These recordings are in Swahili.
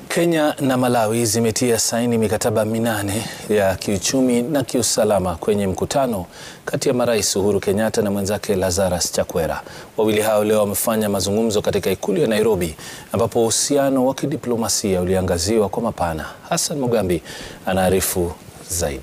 Kenya na Malawi zimetia saini mikataba minane ya kiuchumi na kiusalama kwenye mkutano kati ya marais Uhuru Kenyatta na mwenzake Lazarus Chakwera. Wawili hao leo wamefanya mazungumzo katika ikulu ya Nairobi ambapo uhusiano wa kidiplomasia uliangaziwa kwa mapana. Hassan Mugambi anaarifu zaidi.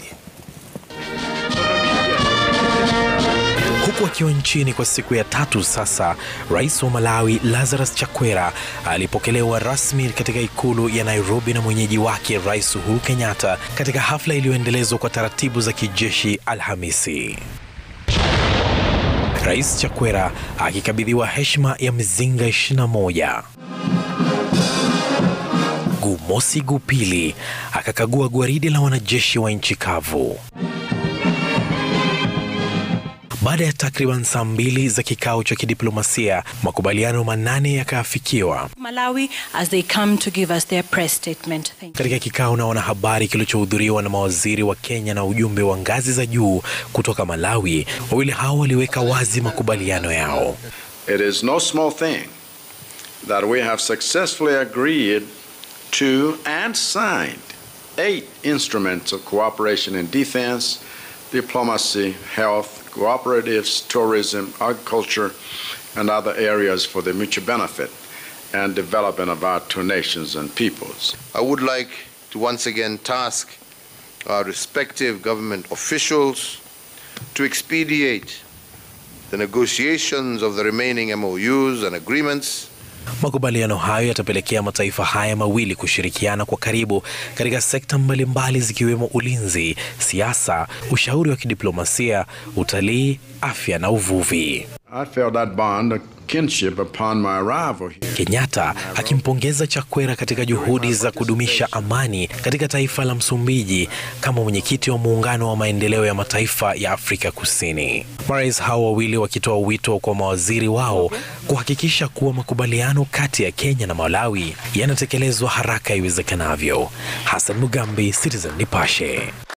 Huku akiwa nchini kwa siku ya tatu sasa, rais wa Malawi Lazarus Chakwera alipokelewa rasmi katika ikulu ya Nairobi na mwenyeji wake Rais Uhuru Kenyatta katika hafla iliyoendelezwa kwa taratibu za kijeshi Alhamisi. Rais Chakwera akikabidhiwa heshima ya mizinga 21. Guu mosi, guu pili akakagua gwaridi la wanajeshi wa nchi kavu. Baada ya takriban saa mbili za kikao cha kidiplomasia, makubaliano manane yakaafikiwa. Malawi as they come to give us their press statement. Thank you. Katika kikao na wanahabari kilichohudhuriwa na mawaziri wa Kenya na ujumbe wa ngazi za juu kutoka Malawi, wawili hao waliweka wazi makubaliano yao. It is no small thing that we have successfully agreed to and signed eight instruments of cooperation in defense, diplomacy, health, cooperatives, tourism, agriculture, and other areas for the mutual benefit and development of our two nations and peoples. I would like to once again task our respective government officials to expedite the negotiations of the remaining MOUs and agreements Makubaliano hayo yatapelekea mataifa haya mawili kushirikiana kwa karibu katika sekta mbalimbali zikiwemo ulinzi, siasa, ushauri wa kidiplomasia, utalii, afya na uvuvi. I felt that bond of kinship upon my arrival here. Kenyatta akimpongeza Chakwera katika juhudi za kudumisha amani katika taifa la Msumbiji kama mwenyekiti wa muungano wa maendeleo ya mataifa ya Afrika Kusini. Marais hao wawili wakitoa wito kwa mawaziri wao kuhakikisha kuwa makubaliano kati ya Kenya na Malawi yanatekelezwa haraka iwezekanavyo. Hassan Mugambi, Citizen Nipashe.